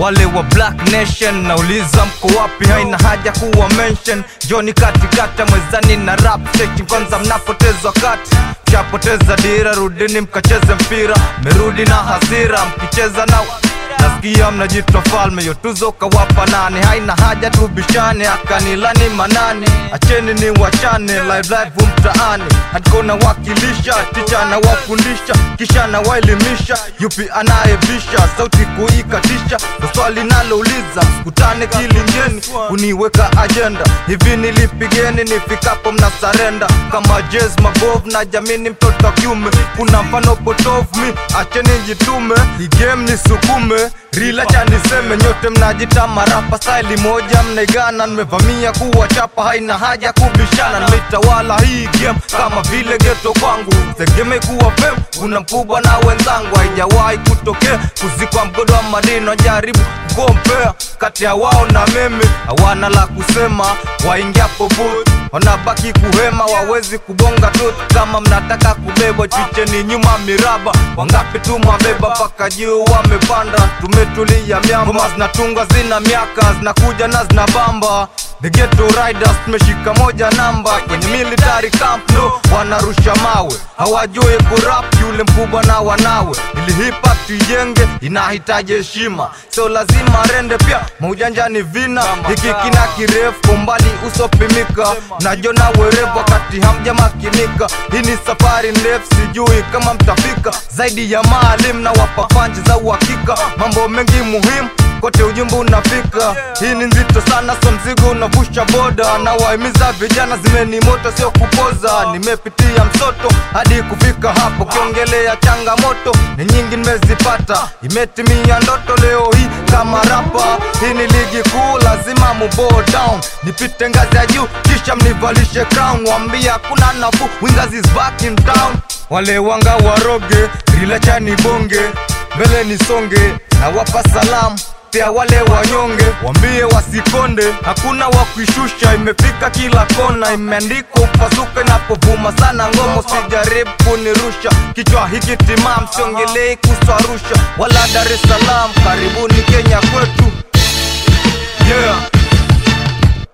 wale wa Black Nation nauliza mko wapi? Haina haja kuwa mention, joni katikata mwezani na rap station. Kwanza mnapoteza wakati, mshapoteza dira, rudini mkacheze mpira. Merudi na hasira, mkicheza na nasikia mnajitwa falme, yo tuzo kawapa nane. Haina haja tubishane, akanilani manani, acheni ni wachane live live mtaani, hadikona wakilisha ticha na wafundisha, kisha na waelimisha, yupi anayebisha sauti kuikatisha, ndo swali nalouliza, msikutane kilingeni kuniweka ajenda, hivi nilipigeni nifikapo mnasarenda kama jazz mabov na jamini, mtoto wa kiume, kuna mfano potofu mi, acheni jitume, hii game nisukume rila cha niseme, nyote mnajita marapa staili moja mnaigana, nimevamia kuwachapa, haina haja kubishana, nimetawala hii game kama vile geto kwangu, tegemei kuwa fem, kuna mkubwa na wenzangu, haijawahi kutokea kuzikwa mgodo wa madino, jaribu kukompea kati ya wao na mimi, hawana la kusema, waingiapo booth wanabaki kuhema, wawezi kubonga tu. Kama mnataka kubebwa, chicheni nyuma miraba. Wangapi tu mwabeba mpaka juu wamepanda, tumetulia miamba. Ngoma zinatunga zina miaka, zinakuja na zinabamba. The Ghetto Riders tumeshika moja namba kwenye military camp no, wanarusha mawe, hawajui kurap yule mkubwa na wanawe. Ili hip hop tuijenge inahitaji heshima, so lazima rende pia maujanja ni vina. Hiki kina kirefu kwa umbali usopimika, najona werevu wakati hamjamakinika. Hii ni safari ndefu, sijui kama mtafika. Zaidi ya maalim na wapa panchi za uhakika, mambo mengi muhimu kote ujumbe unafika. Hii ni nzito sana, so mzigo unavusha boda, na wahimiza vijana, zimeni moto sio kupoza. Nimepitia msoto hadi kufika hapo, kiongelea changamoto ni nyingi nimezipata, imetimia ndoto leo hii kama rapa. Hii ni ligi kuu, lazima mubo down, nipite ngazi ya juu kisha mnivalishe crown, wambia kuna nafuu, Wingers is back in town. Wale wanga waroge, rilacha ni bonge, mbele nisonge, na wapa salamu pia wale wanyonge wambie wasikonde, hakuna wa kuishusha, imefika kila kona, imeandikwa upasuke napovuma sana ngomo, sijaribu kunirusha kichwa hiki timam, siongelei kuhusu Arusha wala Dar es Salaam, karibuni Kenya kwetu yeah.